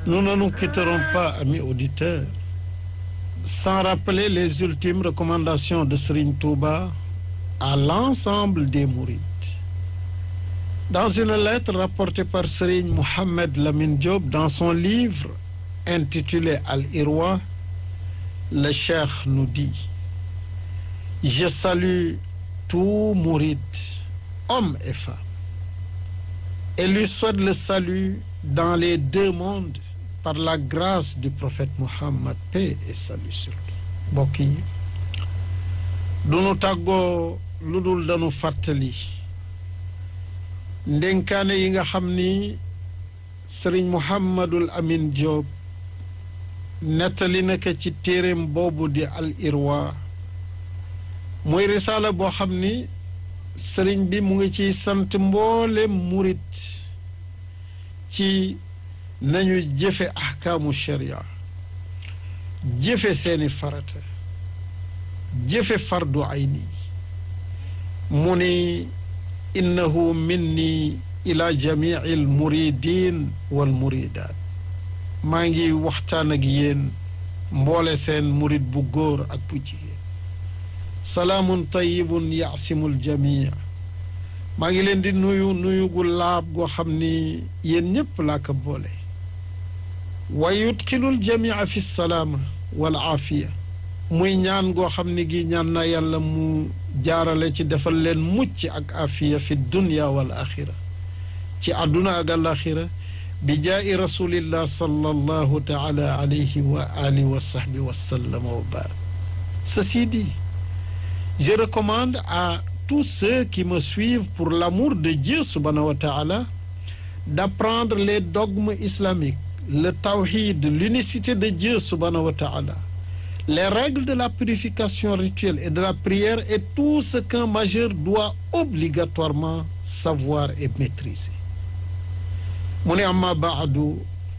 Nous ne nous quitterons pas, amis auditeurs, sans rappeler les ultimes recommandations de Serigne Touba à l'ensemble des mourides. Dans une lettre rapportée par Serigne Mohamed Lamine Diop dans son livre intitulé Al-Irwa, le cheikh nous dit Je salue tout mouride, hommes et femmes, et lui souhaite le salut dans les deux mondes par la grâce du prophète Muhammad paix et salut sur lui mbokk yi du nu tàggoo lu dul dañu fàttali ndénkaane yi nga xam ni sëriñ Muhammadul Amin Diop nettali na ko ci téeréem boobu di al irwa muy risaala boo xam ni sëriñ bi mu ngi ciy sant mboolem murit ci nañu jëfe ahkaamu sharia jëfe seeni farata jëfe fardu ayni mu ni innahu minni ila jamii al muridin wal muridaat maa ngi waxtaan ak yéen mboole seen murid bu góor ak bu jigéen salaamun tayibun yaasimul jamii maa ngi leen di nuyu nuyu gu laab goo xam ni yéen ñépp laa ko boole wa yudxilul jamia fi salaama wal aafiya muy ñaan goo xam ni gi ñaan na yàlla mu jaarale ci defal leen mucc ak aafiya fi dunya wal axira ci àdduna ak alaxira bi jaa'i rasulillah sallallahu taala alayhi wa alihi wa sahbi wa sallama wa barak ceci dit je recommande à tous ceux qui me suivent pour l'amour de Dieu subhanahu wa ta'ala d'apprendre les dogmes islamiques le tawhid l'unicité de Dieu subhanahu wa ta'ala les règles de la purification rituelle et de la prière et tout ce qu'un majeur doit obligatoirement savoir et maîtriser mu ne amma baadu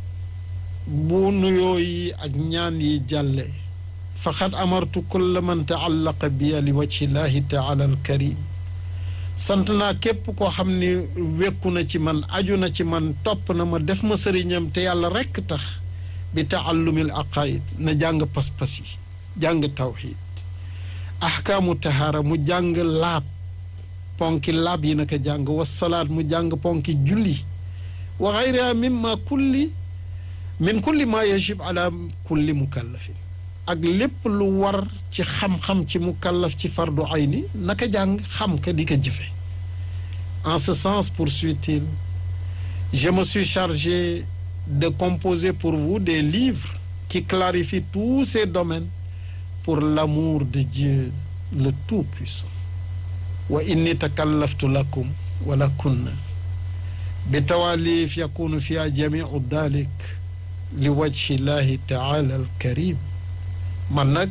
bu nuyoo yi ak ñaan yi jàlle faqad amartu kulla man taallaqa biya li wajhi llahi taala alkarim sant naa képp koo xam ni wekku na ci man aju na ci man topp na ma def ma sëriñam te yàlla rekk tax bi taallumil aqaid na jàng pas-pas yi jàng tawxid ahkaamu tahaara mu jàng laab ponki laab yi naka jàng wasalaat mu jàng ponki julli wa gayriha mimma kulli min kulli ma yajib ala kulli mukallafin ak lépp lu war ci xam-xam ci mukallaf ci fardu ayni naka jàng xam ka di ko jëfe en ce sens poursuit-il je me suis chargé de composer pour vous des livres qui clarifient tous ces domaines pour l'amour de Dieu le Tout-Puissant wa inni takallaftu lakum wa lakunna bi tawalif yakunu fiha jamiu dalik li wajhi llahi taala alkarim man nag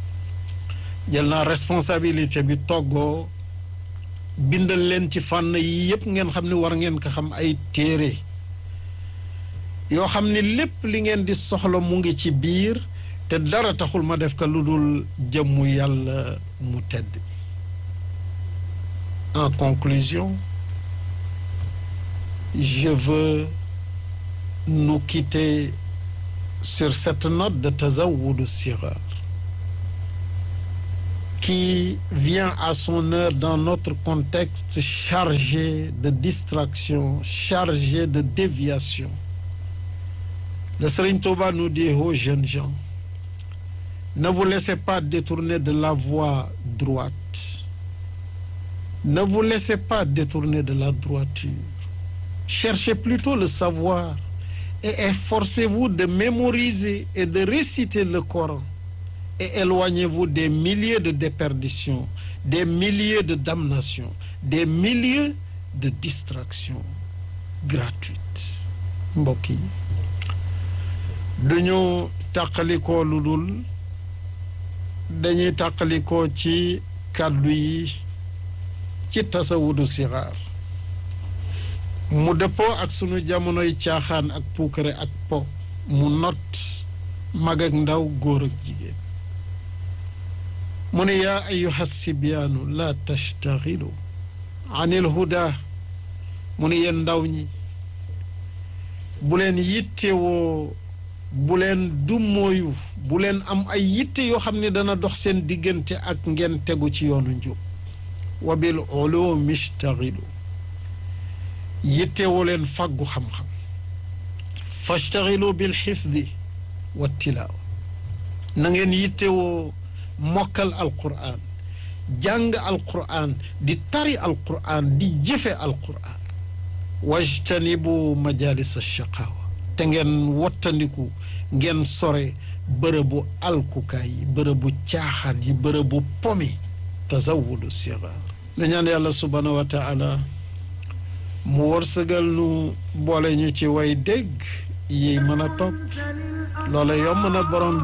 jël naa responsabilité bi toggoo bindal leen ci fànn yi yépp ngeen xam ne war ngeen ko xam ay téere yoo xam ne lépp li ngeen di soxla mu ngi ci biir te dara taxul ma def ko lu dul jëmmu yàlla mu tedd bi en conclusion je veux nous quitter sur cette note de Tazawwud Sighar qui vient à son heure dans notre contexte chargé de distraction, chargé de déviation. Le Serigne Touba nous dit aux jeunes gens, ne vous laissez pas détourner de la voie droite. Ne vous laissez pas détourner de la droiture. Cherchez plutôt le savoir et efforcez-vous de mémoriser et de réciter le Coran. Et éloignez-vous des milliers de déperditions, des milliers de damnations, des milliers de distractions gratuites. mbokk yi duñu tàqalikoo lu dul dañuy tàqalikoo ci kàddu yi ci tasawudu sixaar mu dëppoo ak sunu jamonoy caaxaan ak puukare ak po mu not mag ak ndaw góor ak jigéen mu ne yaa ayuha sibyaanu laa tashtaxilu anil huda mu ne yéen ndaw ñi bu leen yittewoo bu leen dummóoyu bu leen am ay yitte yoo xam ne dana dox seen diggante ak ngeen tegu ci yoonu njub wa bil ulumi ishtaxilu yittewoo leen fàggu xam-xam fashtaxilu bil xifdi wa tilaawa na ngeen yittewoo mokkal alquran jàng alquran di tari alquran di jëfe alquran wajtanibu majalis alshaqaawa te ngeen wottandiku ngeen sore bërëbu alkukaay yi bërëbu caaxaan yi bërëbu pomi tazawudu sigaar nu ñaan yàlla subhaanahu wa taala mu wërsëgal nu boole ñu ci way dégg yi mën a topp loola yomb na borom